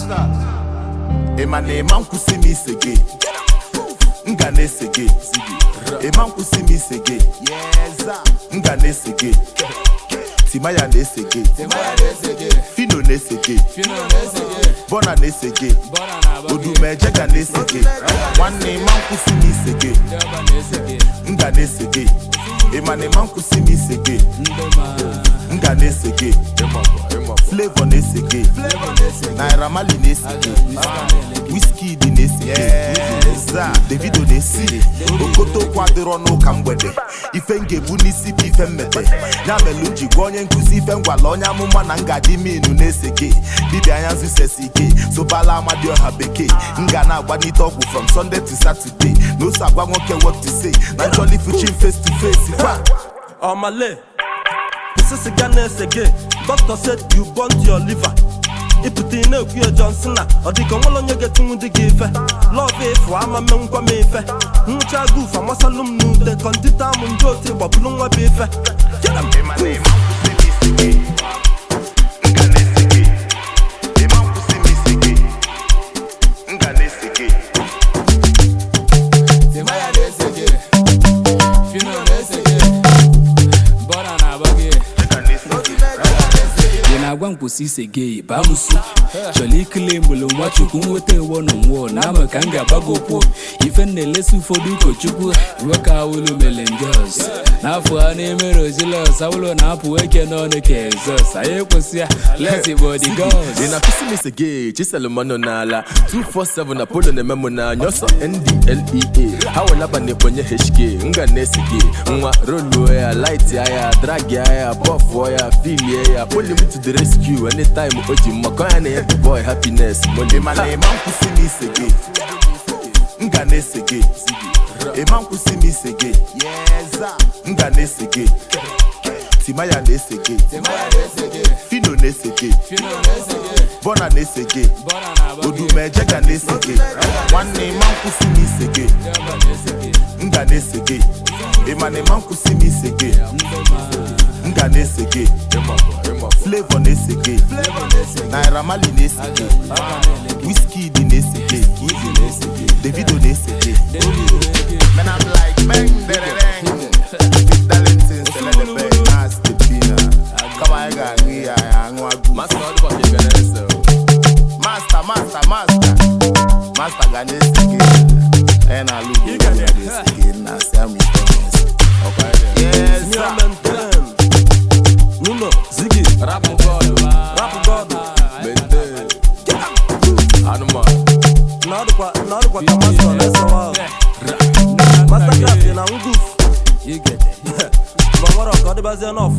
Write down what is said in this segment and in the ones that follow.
Masters. ịma na ịma nkwụsị m ise gị m ga na-ese gị ịma nkwụsị m ise gị m ga na-ese gị timaya na-ese gị Timaya na-ese gị. fino na-ese gị Fino na-ese gị. bọna na-ese gị Bọna na-agba gị. odumeje ga na-ese gị nwanne ịma nkwụsị m ise gị Dịọba na-ese gị. m ga na-ese gị ịma na ịma nkwụsị m ise gị Ndị ma. m ga na-ese gị flavor na-ese gị Flavor na-ese gị. naira mali na-ese gị Wizkid na-ese gị za davido na-esi gị okotokwu adịrọ n'ụka mgbede ife m ga-ebu n'isi bụ ife mmete ya mere m ji gwa onye nkụzi ife ngwala onye amụma na ngaji minu na-ese gị dibịa anya zụsesi ike sobala amadioha bekee m ga na-agbanite ọgwụ from sunday to saturday na ose agwa nwoke what to say na jolly fuchin face to face kwa Omale, this is Ghana again. Doctor said you burnt your liver. ịpụta ị na-ekwu ya Johnson na ọ dịka nwere onye ga-etinwu di gị ife lọv efu ama menkwa m ife nwụcha guf amasalụ m n'ute kọndita m ndị otu gbabulu nwa bụ ife Get 'em. ịma na ịma nkwụsị m ise gị m ga na-ese gị ịma nkwụsị m ise gị m ga na-ese gị Timaya na-ese gị. Fino na-ese gị. Bọna na-agba gị. m ga na-ese gị ị na-agwa m kwụsị ise gị baa m nso chọrọ ikele mgbele nwa chukwu nweta ewo na nwụọ na ama ka m ga-agbago okwu ife m na-elesi ụfọdụ ụkọchukwu iwe ka awụlụ mere njọs n'afọ a na-emere ojilọs awụlụ na-apụ eke n'ọnụ ka ezọs anyị ekwesị ya lesi bọdi gọs ị na-akụsi m ise gị chiselụmanụ n'ala 247 na polo na-eme m n'anya ọsọ ndlea ha welaba na ekponye hk m ga na-ese gị nwa roluo ya laiti ya dragi ya bọfụọ ya filie ya poli m to the rescue anytime o ji mmakọ ya na ya the boy happiness moli ịma na ịma nkwụsị m ise gị m ga na-ese gị ịma nkwụsị m ise gị m ga na-ese gị timaya na-ese gị Timaya na-ese gị. fino na-ese gị Fino na-ese gị. bọna na-ese gị Bọna na-agba gị. odumeje ga na-ese gị nwanne ịma nkwụsị m ise gị Dịọba na-ese gị. m ga na-ese gị ịma na ịma nkwụsị m ise gị m ga na-ese gị flavor na-ese gị naira mali na-ese gị Wizkid na-ese gị davido na-ese gị Man, I'm like, bang, derereng. Darlington, celebe, nasty pina. Come on, I got me, I am a good Master ọ dịkwa ka ị ga na-ese o. Master, master, master. Master ga na-ese gị. And I look You got at it. this again, now say I'm in Yes, Me sir. and them ten. Nuno, Ziggy, rapụ bọọlụ rap God. mente anụmanụ Na ọ dịkwa na ọ dịkwa ka master na-ese wa. Mastercraft na nguf. You get it. Ma nwere ọka ọ dịbazie n'ọfụ.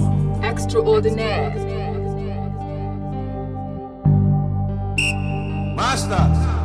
Extraordinaire. Masters.